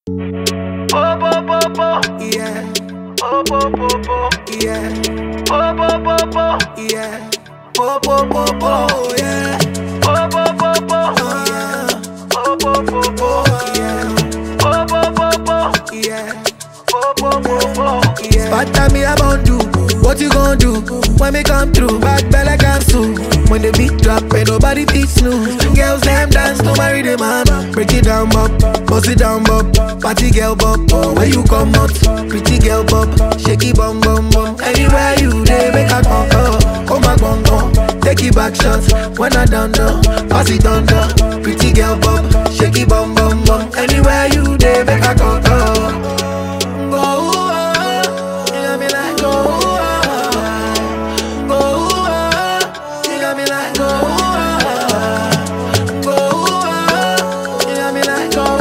Oh, bo, bo, bo. Yeah, Oh, bo, bo, bo. yeah, Oh, bo, bo, bo. yeah. Po po po po, yeah. Oh, bo, bo, bo. Oh, yeah. Oh, bo, bo, bo. Oh, yeah. Oh, bo, bo, bo. Yeah. Oh, bo, bo, bo. Yeah. Bad time me about do. What you gonna do when me come through? Bad belle cancel. When the beat drop, ain't nobody beat snooze. Girls them dance to marry the man. Break it down, bop, bust it down, bop. Party girl, bop. Oh, where you come out? Pretty girl, bop. Shaky bum bum bum. Anywhere you dey, make a come oh. Come back, bum bum. Take it back shots when I done done. Pass it under. Pretty girl, bop. Shaky bum bum bum. Anywhere you dey, make a come oh. Go, oh, you got me like go, oh, go, oh, you got me like go, oh, go, oh, you got me like go,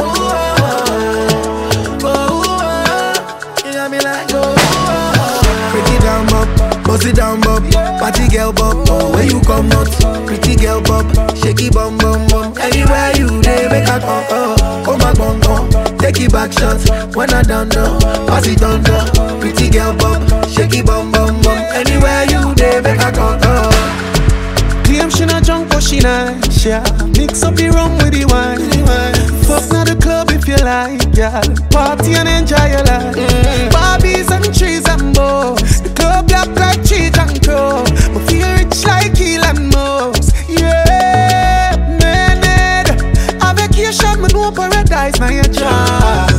oh, go, oh, you got me like go. oh. Break it down, bop, bust it down, bop. Party girl, bop, oh, where you come out? Pretty girl, bop, shaky bum bum bum. Anywhere you dey, make a come, oh, come back, bum bum. Take it back shots when I done done. Pass it under. Pretty girl, bop, shaky bum bum bum. Anywhere you dey, make a come, oh. Claim she not drunk but she nice, yeah Mix up the rum with the wine Fuck now the club if you like, yeah Party and enjoy your life Barbies and trees and bows The club black like cheese and crow But feel rich like Elon Musk, yeah Man, a vacation, me know paradise, now your job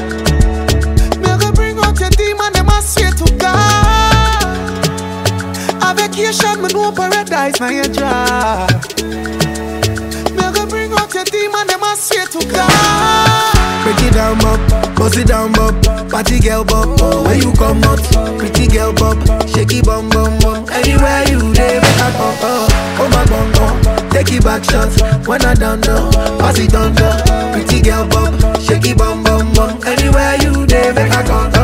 Me go bring out your demon, them I swear to God a vacation, me know paradise, now your job. Me go bring out your demon, them I swear to God. Break it down, bop, bust it down, bop. Party girl, bop, oh, where you come out? Pretty girl, bop, shaky bum bum bum. Anywhere you dey, make a come, oh, come back, bum bum. Take it back shots when I done done. Pass it under. Pretty girl, bop, shaky bum bum bum. Anywhere you dey, make a come,